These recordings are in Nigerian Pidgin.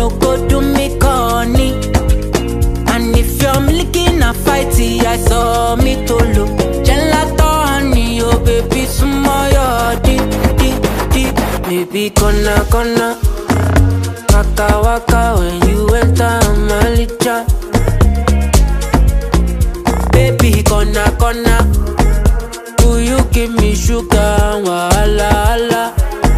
no go do me corny. And if you're milking a fighty, I saw me to look. Gelato honey, oh baby, small your deep, deep, deep. Baby, gonna, gonna. Waka, waka, when you enter my licha. Baby, gonna, gonna. Will you give me sugar, wahala, wahala?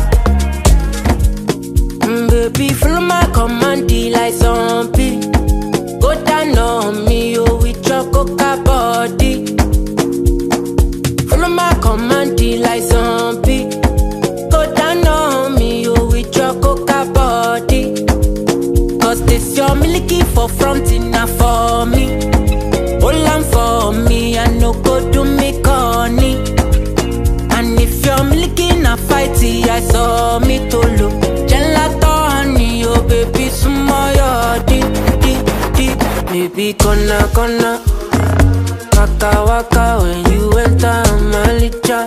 Mm, baby, follow my command, like zombie. Go down on me, oh, with your coca body. Follow my command, like zombie. Go down on me, oh, with your coca body. Cause this your milky for front enough for me. Hold on for me, I no go do me corny. And if you're milking a fighty, I saw me to look. Gelato honey, oh baby, small your deep, deep, deep. Baby, gonna, gonna. Waka, waka, when you enter my licha.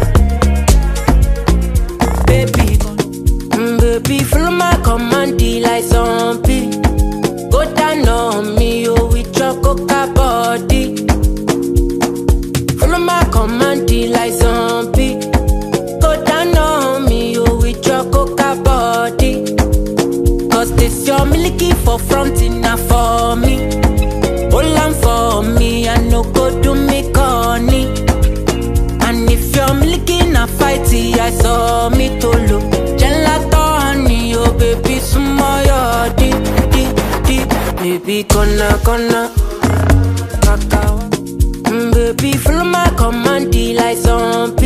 Baby, mm, baby, follow my command, like zombie. Go down on me, oh, with your coca body. Follow my command, like zombie. Go down on me, oh, with your coca body. Cause this your milky for front enough for me. Hold on for me, I no go do me corny. And if you're milking a fighty, I saw me to look. Gelato honey, oh baby, small your deep, deep, deep. Baby, gonna, gonna. Waka, wa- Mm, baby, follow my command, like zombie.